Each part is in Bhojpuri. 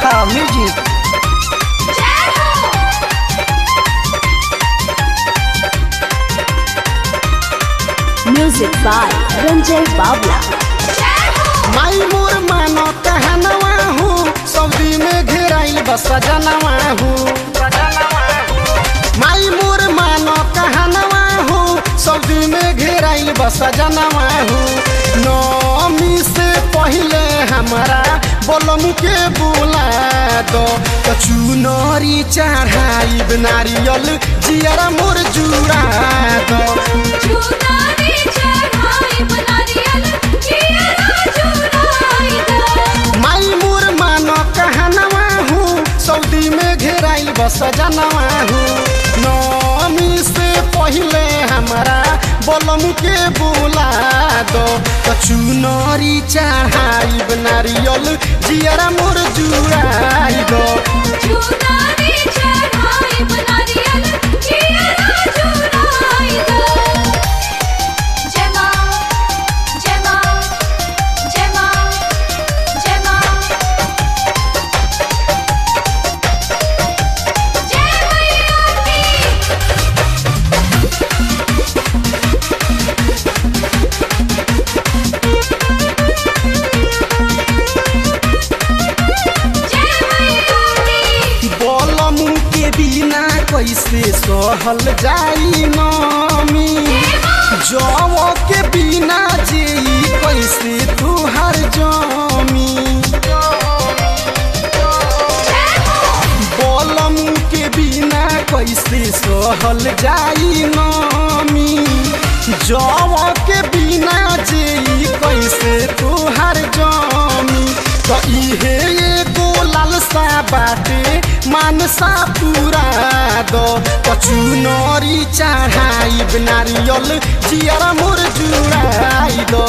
Akanksha music Music by Ranjay Babla. माई मोर मानो कहनवा हूँ सऊदी में घेराइल बस जनवा हूँ माई मोर मानो कहनवा हूँ सऊदी में घेराइल बस जनवा हूँ नौमी से पहले हमारा बोलम के बुला दो कचू नरी चढ़ाई नारियल जियर मोर जुड़ा दो माई मोर मानो कहनवा हूँ सऊदी में घेराइल बस जनवा हूँ नौमी से पहले हमारा बोलम के बुला दो कचू नरी चढ़ाई नारियल जियर मोर जुड़ाई दो बोलम के बिना कैसे सहल जाई नमी जव के बिना जे कैसे तुहर जमी बोलम के बिना कैसे सहल जाई नमी जव के बिना जे कैसे तुहर जमी तो इहे एगो लालसा बाटे मानसा पूरा दो कचू नरी चढ़ाई नारियल जियर मोर जुड़ाई दो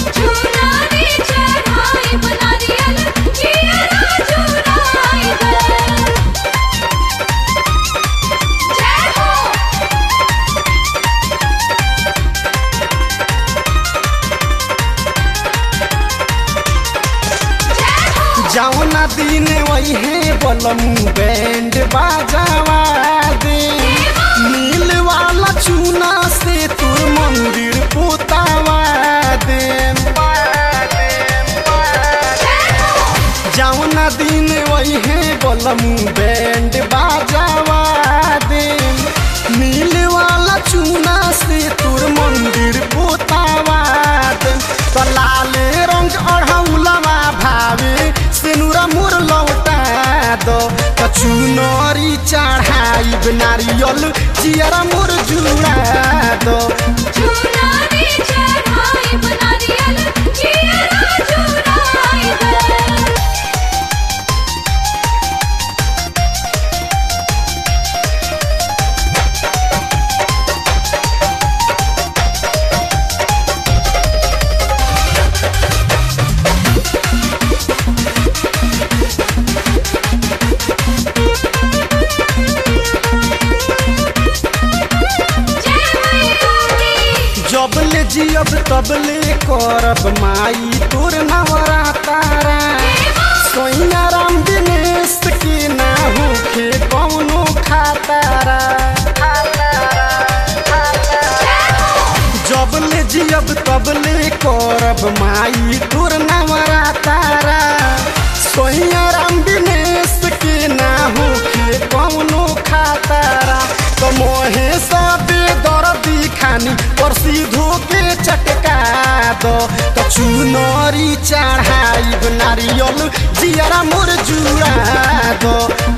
जौना दिन वही है बलमू बैंड बाजावा दे नील वाला चूना से तोर मंदिर पोतावा दे जौना दिन वही है बलमू बैंड बाजावा दे नील वाला चूना से तोर मंदिर पोतावा दे तो लाले रंग अढ़ौलवा भावे सेनुरा मोर लौटा दो कचू नरी चढ़ाई नारियल जियरा मोर जुड़ा दो जबले जियब तबले करब माई तोर नवरा तारा सोइया राम दिनेश के ना होखे कौनो खातारा जबले जियब तबले करब माई तोर नवरा तारा सोइया राम दिनेश के ना होखे कौनो खातारा तो मोहे सबे दर्दी खानी परसी धोके चटका दो तो चुनरी चढ़ाई नारियल जियरा मोर जुड़ा दो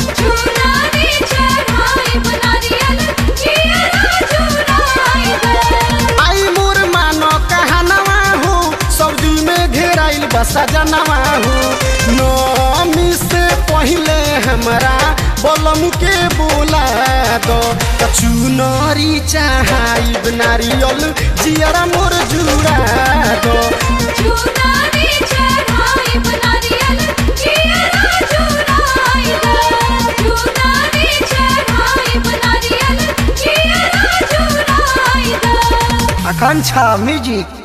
आई मोर मानो कहनवा हो सऊदी में घेराइल बसा जनवा हो नौमी से पहले हमरा बोलम के बोला दो कचू नरी चढ़ाई नारियल जियरा मोर जुड़ा दो आकांक्षा म्यूजिक